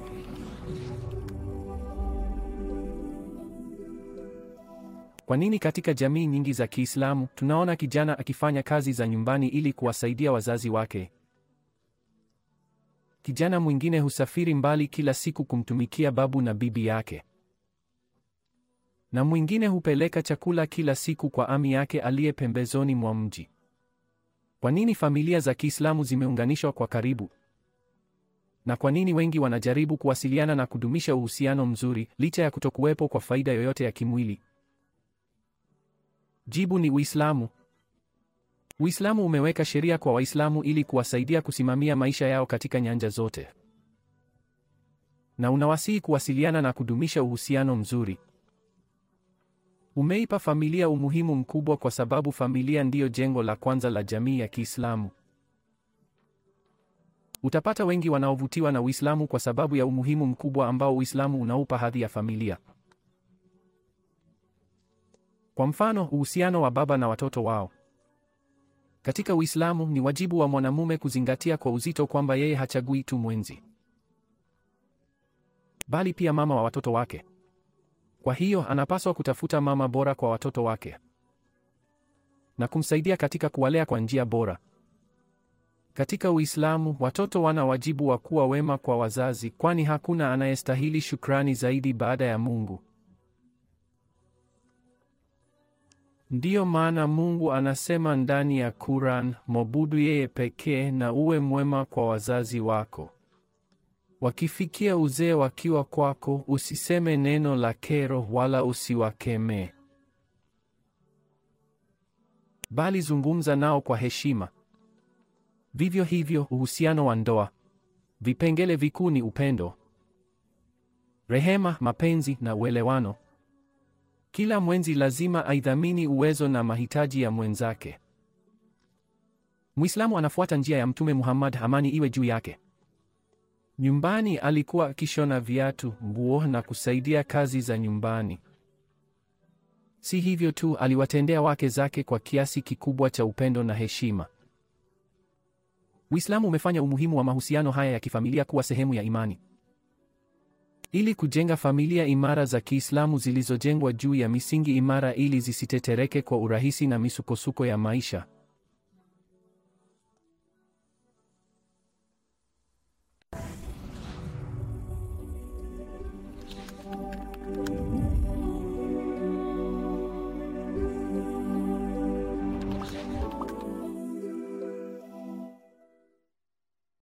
Kwa nini katika jamii nyingi za Kiislamu tunaona kijana akifanya kazi za nyumbani ili kuwasaidia wazazi wake? Kijana mwingine husafiri mbali kila siku kumtumikia babu na bibi yake. Na mwingine hupeleka chakula kila siku kwa ami yake aliye pembezoni mwa mji. Kwa nini familia za Kiislamu zimeunganishwa kwa karibu? Na kwa nini wengi wanajaribu kuwasiliana na kudumisha uhusiano mzuri licha ya kutokuwepo kwa faida yoyote ya kimwili? Jibu ni Uislamu. Uislamu umeweka sheria kwa Waislamu ili kuwasaidia kusimamia maisha yao katika nyanja zote. Na unawasihi kuwasiliana na kudumisha uhusiano mzuri. Umeipa familia umuhimu mkubwa kwa sababu familia ndiyo jengo la kwanza la jamii ya Kiislamu. Utapata wengi wanaovutiwa na Uislamu kwa sababu ya umuhimu mkubwa ambao Uislamu unaupa hadhi ya familia. Kwa mfano, uhusiano wa baba na watoto wao. Katika Uislamu ni wajibu wa mwanamume kuzingatia kwa uzito kwamba yeye hachagui tu mwenzi, bali pia mama wa watoto wake. Kwa hiyo anapaswa kutafuta mama bora kwa watoto wake na kumsaidia katika kuwalea kwa njia bora. Katika Uislamu, watoto wana wajibu wa kuwa wema kwa wazazi, kwani hakuna anayestahili shukrani zaidi baada ya Mungu. Ndiyo maana Mungu anasema ndani ya Quran, mwabudu yeye pekee na uwe mwema kwa wazazi wako. Wakifikia uzee wakiwa kwako, usiseme neno la kero wala usiwakemee, bali zungumza nao kwa heshima. Vivyo hivyo, uhusiano wa ndoa, vipengele vikuu ni upendo, rehema, mapenzi na uelewano. Kila mwenzi lazima aidhamini uwezo na mahitaji ya mwenzake. Muislamu anafuata njia ya Mtume Muhammad, amani iwe juu yake. Nyumbani alikuwa akishona viatu, nguo na kusaidia kazi za nyumbani. Si hivyo tu, aliwatendea wake zake kwa kiasi kikubwa cha upendo na heshima. Uislamu umefanya umuhimu wa mahusiano haya ya kifamilia kuwa sehemu ya imani. Ili kujenga familia imara za Kiislamu zilizojengwa juu ya misingi imara ili zisitetereke kwa urahisi na misukosuko ya maisha.